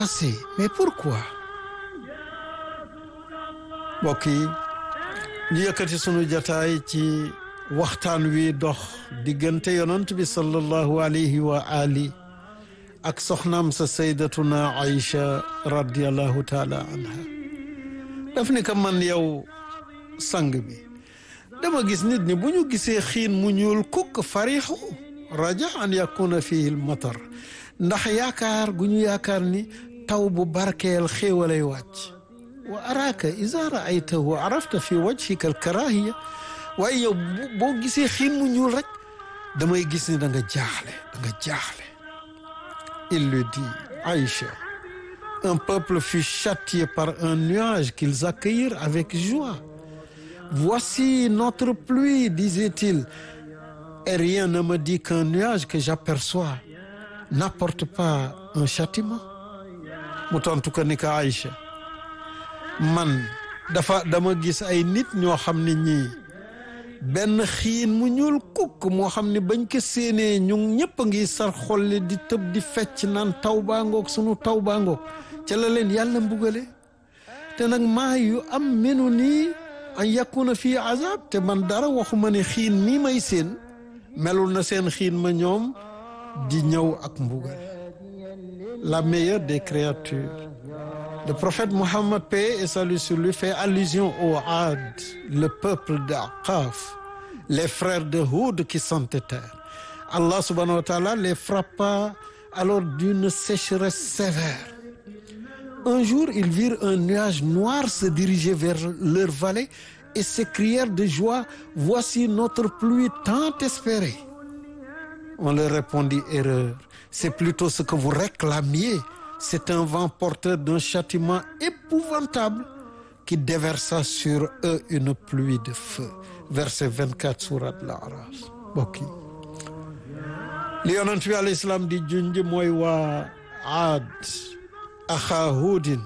passé mais pourquoi mbokk yi ñu yëkkati sunu jataay ci waxtaan wi dox diggante yonant bi sallallahu alayhi wa ali ak soxnaam sa saydatuna Aïcha radiallahu taala anha daf ni ko man yow sang bi dama gis nit ñi bu ñu gisee xiin mu ñuul kukk farixu raja an yakuna fihi l matar ndax yaakaar gu ñu yaakaar ni taw bu barkeel xéewalay wàcc wa araaka iza raaytahu arafta fi wajhika al karahiya waaye yow boo gisee xiin mu ñuul rek damay gis ni da nga jaaxle da nga jaaxle il lui dit Aïcha un peuple fut châtié par un nuage qu'ils accueillirent avec joie voici notre pluie disait-il et rien ne me dit qu'un nuage que j'aperçois n'apporte pas un châtiment mu tontu ko ni ko Aïcha man dafa dama gis ay nit ñoo xam ne ñii benn xiin mu ñuul kukk moo xam ne bañ ko séenee ñu ñëpp a ngi sar xolle di tëb di fecc naan taw baa ngoog sunu taw baa ngoog ca la leen yàlla mbugale te nag maa yu am menu nii an yakuna fii azab te man dara waxuma ne xiin mii may seen melul na seen xiin ma ñoom di ñëw ak mbugal la meilleure des créatures le prophète Mohammed paix et salut sur lui fait allusion au Had le peuple d'Aqaf les frères de Houd qui s'entêtèrent Allah subhanahu wa ta'ala les frappa alors d'une sécheresse sévère un jour ils virent un nuage noir se diriger vers leur vallée et s'écrièrent de joie voici notre pluie tant espérée on leur répondit erreur c'est plutôt ce que vous réclamiez c'est un vent porteur d'un châtiment épouvantable qui déversa sur eux une pluie de feu verset 24 surat al-A'raf bokki li yonent bi alayhi salaam di junj mooy waa Aad axaa Huudin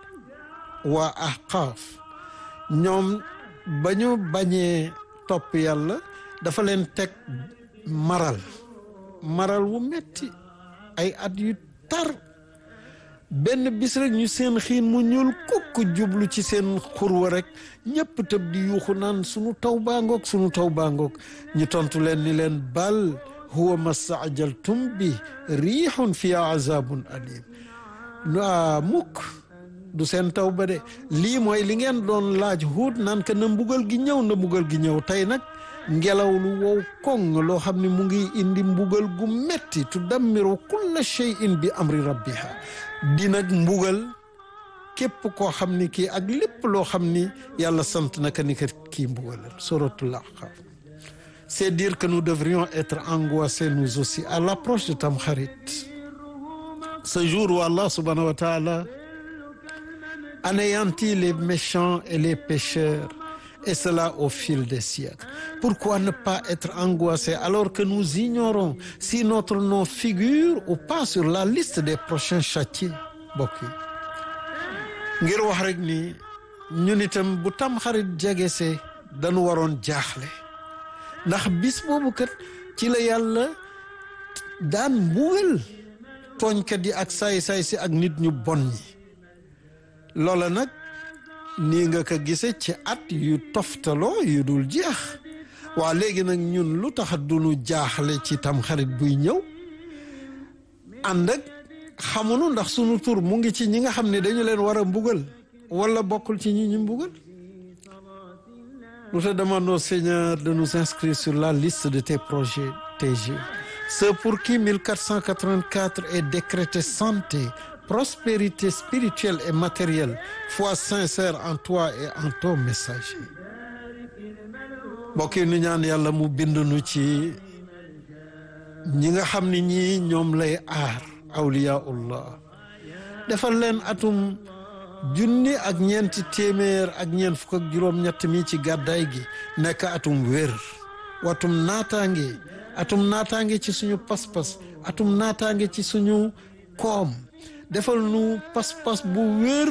waa Ahqaaf ñoom ba ñu bañee topp yàlla dafa leen teg maral maral wu metti ay at yu tar benn bis rek ñu seen xiin mu ñuul kukk jublu ci seen xurwa rek ñëpp tëb di yuuxu naan sunu taw baa ngoog sunu taw baa ngoog ñu tontu leen ni leen bal huwa mastaajaltum bi riixun fiha azabun alim waa mukk du seen taw ba de lii mooy li ngeen doon laaj huut naan ka na mbugal gi ñëw na mbugal gi ñëw tey nag ngelaw lu wow koŋ loo xam ne mu ngi indi mbugal gu metti tudammiru kulla shay'in bi amri rabbiha di nag mbugal képp koo xam ni kii ak lépp loo xam ni yàlla sant na ka ni ka kii mbugalal suratul Ahqaf c'est dire que nous devrions être angoissés nous aussi à l'approche de Tamkharit ce jour où Allah subhanahu wa ta'ala anéantit les méchants et les pécheurs et cela au fil des siècles pourquoi ne pas être angoissé alors que nous ignorons si notre nom figure ou pas sur la liste des prochains châtiés mbokk yi ngir wax rek ni ñun itam bu Tamxarit jegesee dañu waroon jaaxle ndax bis boobu kat ci la yàlla daan mbugal tooñkat yi ak saay-saay si ak nit ñu bon ñi loola nag nii nga ko gise ci at yu toftaloo yu dul jeex waa léegi nag ñun lu tax duñu jaaxle ci tamxarit buy ñëw ànd ak xamunu ndax sunu tur mu ngi ci ñi nga xam ne dañu leen war a mbugal wala bokkul ci ñi ñu mbugal nous te demandons Seigneur de nous inscrire sur la liste de tes projets TG ceux pour qui 1484 est décrété santé prospérité spirituelle et matérielle foi sincère en toi et en ton messager mbokk yi nu ñaan yàlla mu bind nu ci ñi nga xam ne ñii ñoom lay aar awliyaullah defal leen atum junni ak ñeenti téeméer ak ñeent fukk ak juróom-ñett mi ci gàddaay gi nekk atum wér watum naataange atum naataange ci suñu pas-pas atum naataange ci suñu koom defal nu pas-pas bu wér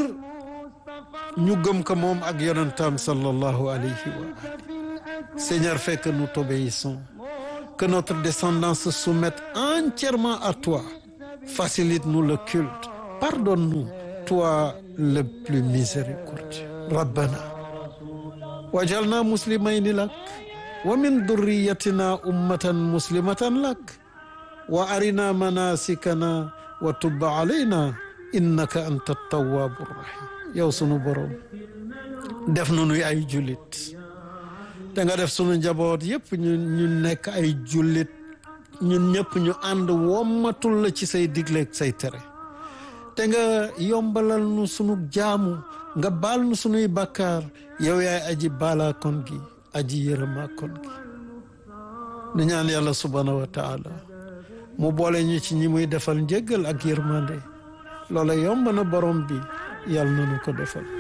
ñu gëm ko moom ak yonentam sallallahu alayhi wa ali Seigneur fais que nous t'obéissons que notre descendance se soumette entièrement à toi facilite-nous le culte pardonne-nous toi le plus miséricordieux rabbana wajalna muslimayni lak wa min durriyatina ummatan muslimatan lak wa arina manasikana wa tub alayna innaka anta tawwabu rahim yow sunu borom def nu nuy ay jullit te nga def sunu njaboot yépp ñu ñu nekk ay jullit ñun ñëpp ñu ànd wommatul la ci say digleeg say tere te nga yombalal nu sunu jaamu nga baal nu sunuy bakkaar yow yaay aji baalaa kon gi aji yërëmaa kon gi nu ñaan yàlla subhaanahu wa taala mu boole ñu ci ñi muy defal njëggal ak yërmande loola yomb na borom bi yàlla na nu ko defal